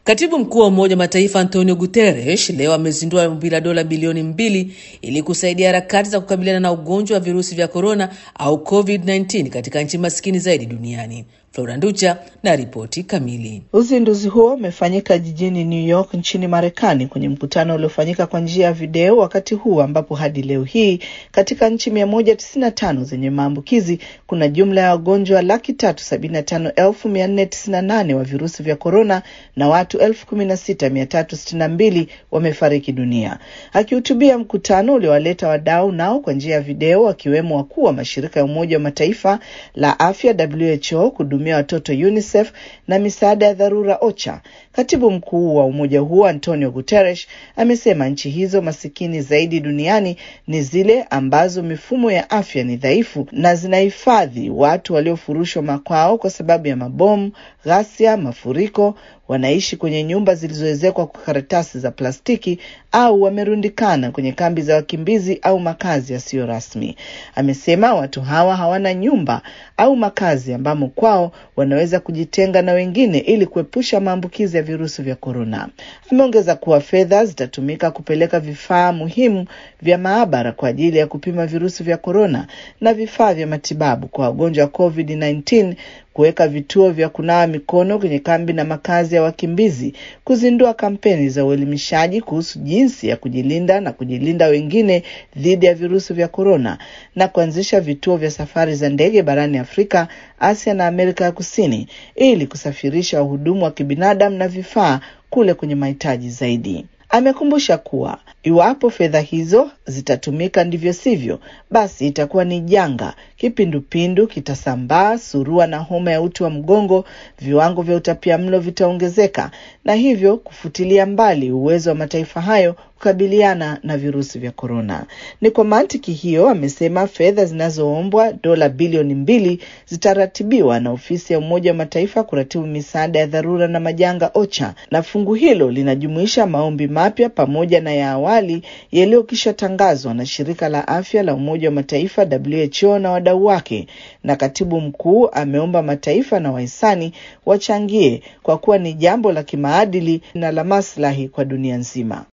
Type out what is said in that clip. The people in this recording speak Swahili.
Katibu mkuu wa Umoja wa Mataifa Antonio Guterres leo amezindua ombi la dola bilioni mbili ili kusaidia harakati za kukabiliana na ugonjwa wa virusi vya korona au COVID-19 katika nchi maskini zaidi duniani. Flora Nducha na ripoti kamili. Uzinduzi huo umefanyika jijini New York nchini Marekani kwenye mkutano uliofanyika kwa njia ya video, wakati huu ambapo hadi leo hii katika nchi mia moja tisini na tano zenye maambukizi kuna jumla ya wagonjwa laki tatu sabini na tano elfu mia nne tisini na nane wa virusi vya korona na watu elfu kumi na sita mia tatu sitini na mbili wamefariki dunia. Akihutubia mkutano uliowaleta wadau nao kwa njia ya video, wakiwemo wakuu wa mashirika ya Umoja wa Mataifa la afya WHO kuhudumia watoto UNICEF na misaada ya dharura OCHA. Katibu mkuu wa umoja huo Antonio Guterres amesema nchi hizo masikini zaidi duniani ni zile ambazo mifumo ya afya ni dhaifu na zinahifadhi watu waliofurushwa makwao kwa sababu ya mabomu, ghasia, mafuriko wanaishi kwenye nyumba zilizoezekwa kwa karatasi za plastiki au wamerundikana kwenye kambi za wakimbizi au makazi yasiyo rasmi. Amesema watu hawa hawana nyumba au makazi ambamo kwao wanaweza kujitenga na wengine ili kuepusha maambukizi ya virusi vya korona. Ameongeza kuwa fedha zitatumika kupeleka vifaa muhimu vya maabara kwa ajili ya kupima virusi vya korona na vifaa vya matibabu kwa wagonjwa wa COVID-19 kuweka vituo vya kunawa mikono kwenye kambi na makazi ya wakimbizi, kuzindua kampeni za uelimishaji kuhusu jinsi ya kujilinda na kujilinda wengine dhidi ya virusi vya korona, na kuanzisha vituo vya safari za ndege barani Afrika, Asia na Amerika ya Kusini ili kusafirisha wahudumu wa kibinadamu na vifaa kule kwenye mahitaji zaidi. Amekumbusha kuwa iwapo fedha hizo zitatumika ndivyo sivyo, basi itakuwa ni janga. Kipindupindu kitasambaa, surua na homa ya uti wa mgongo, viwango vya utapiamlo vitaongezeka, na hivyo kufutilia mbali uwezo wa mataifa hayo kukabiliana na virusi vya korona. Ni kwa mantiki hiyo, amesema fedha zinazoombwa dola bilioni mbili zitaratibiwa na ofisi ya Umoja wa Mataifa kuratibu misaada ya dharura na majanga OCHA, na fungu hilo linajumuisha maombi mapya pamoja na ya awali yaliyokisha tangazwa na shirika la afya la Umoja wa Mataifa WHO na wadau wake. Na katibu mkuu ameomba mataifa na wahisani wachangie kwa kuwa ni jambo la kimaadili na la maslahi kwa dunia nzima.